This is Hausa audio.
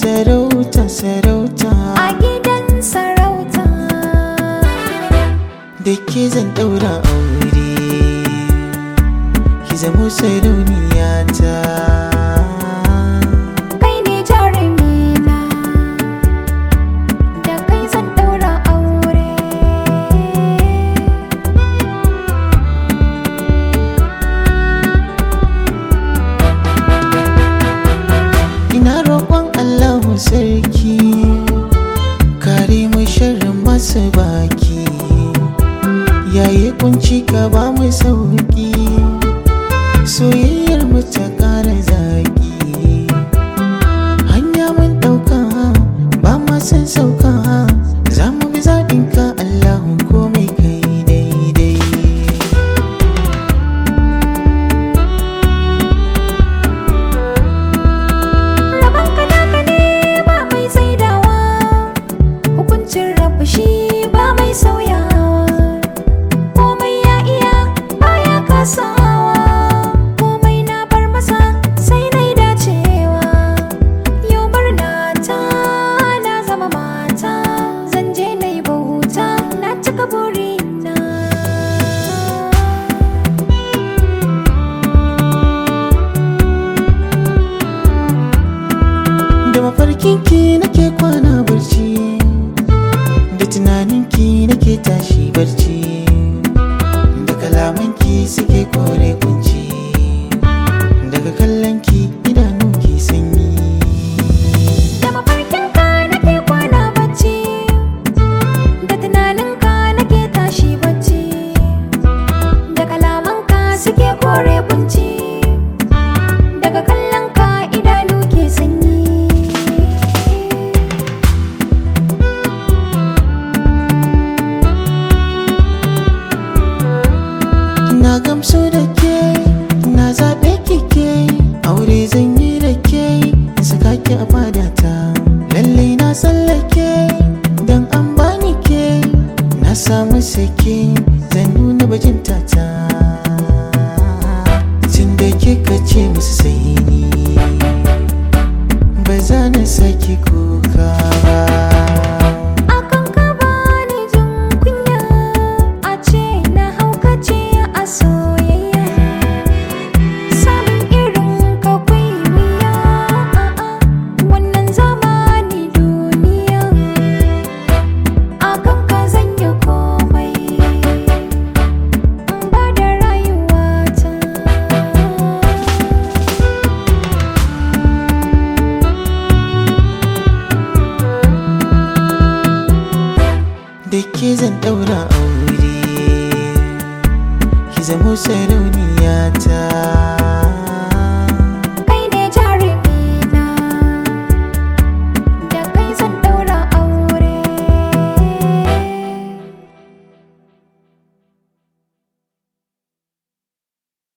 sarauta sarauta a gidan sarauta da ke zan daura aure ki zamo sarauniya ta kai ne jarumina da kai zan daura aure ina roƙon Allahu sarki kare mu sharrin masu baki yayi kunci ka ba mu sauki soyayyar mu ta ƙara zaki hanya mun ɗauka ba ma san sauka za mu bi zaɓinka Allahu komai kai daidai Rabon ka naka ne ba mai saidawa Hukuncin rabu shi ba mai sauyawa Komai ya iya baya kasawa Komai na bar masa sai na yi dacewa Yau murna ta na zama mata Zan je na yi bauta na cika burina da mafarkinki nake kwana barci da tunaninki nake tashi barci da kalamanki suke kore kunci daga kallonki idanu ke sanyi Da mafarkinka nake kwana bacci Da tunaninka nake tashi bacci Da kalamanka suke kore kunci Daga kallonka idanu ke sanyi na gamsu da ke na zaɓe kike aure zan yi da ke saka ki a fadata lallai na tsallake don an bani ke na samu sake zan nuna bajinta ta tun da kika ce musu sai ni ba za na saki kuka ba Akan ka bani jin kunya A ce na haukace a soyayya Samun irin ka kwai wuya a'a Wannan zamani duniya Akan ka zan yi komai In ba da rayuwata da ke zan daura aure ki zamo sarauta